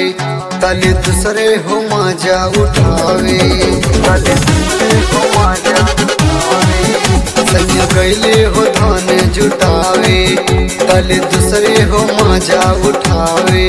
तले दूसरे हो मजा उठावे तले दूसरे हो मजा उठावे सैया गैले हो धन जुटावे तले दूसरे हो मजा उठावे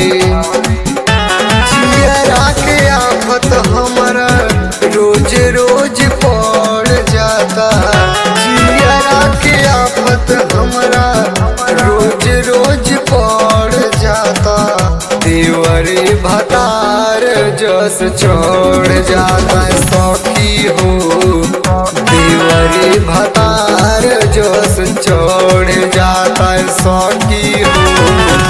जियरा के आफत हमारा रोज रोज पड़ जाता जियरा के आफत हमारा रोज रोज पड़ जाता देवरे भतार जस छोड़ जाता सौखी हो देवरे भतार जस छोड़ जाता सौखी हो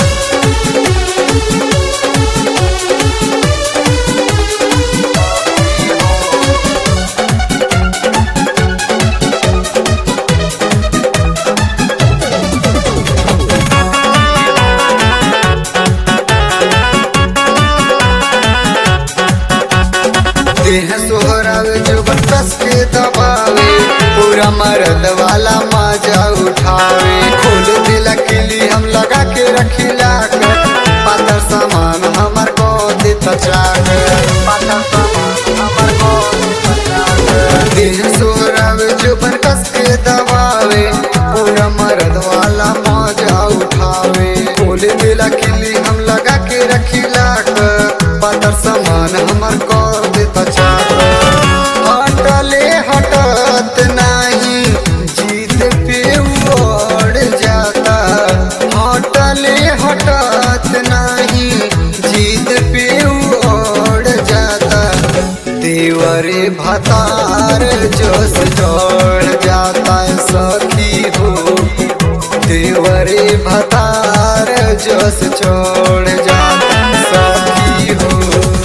देह सोहरावे जो बरस के दबावे पूरा मरद वाला मजा उठावे खोल दिला किली हम लगा के रखिला कर पातर सामान हमार को दे तचाक पातर सामान हमार को दे तचाक देह सोहरावे जो बरस के दबावे पूरा मरद वाला मजा उठावे खोल दिला किली हम लगा के रखिला कर पातर सामान हमार को दे तचाक हटले हटत नाही जीत पे उड़ जाता हटले हटत नाही जीत पे उड़ जाता देवरे भतार जोश जोड़ जाता है सखी हो देवरे भतार जोश छोड़ जाता है सखी हो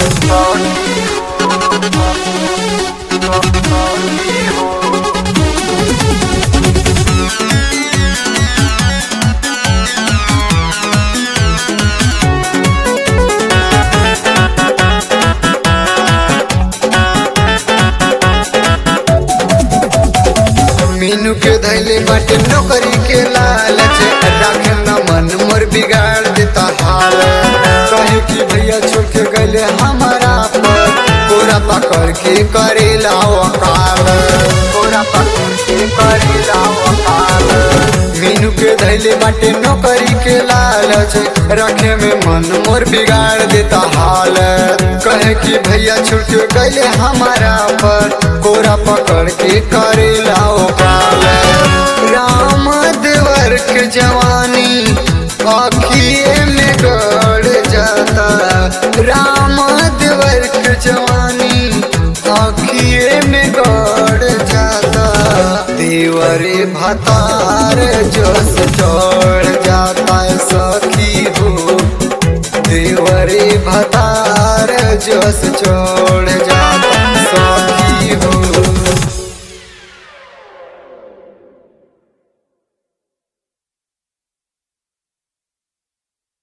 मीनू के धैले बाटे नौकरी के लालच राखे न मन मोर बिगाड़ देता हाल कहे कि भैया छोड़ के गले हमारा पर पूरा पकड़ के करेला वकाल पूरा पकड़ के करेला वकाल मीनू के धैले बाटे नौकरी के लालच रखे में मन मोर बिगाड़ देता हाल कहे कि भैया छूट के गले हमारा पर कोरा पकड़ के करेला काल राम देवर के जवानी अखिए में गड़ जाता राम देवर के जवानी अखिए में गड़ जाता देवरे भतार जोश चढ़ जाता है सखी हो देवरे भतार जोश छोड़ जाता सखी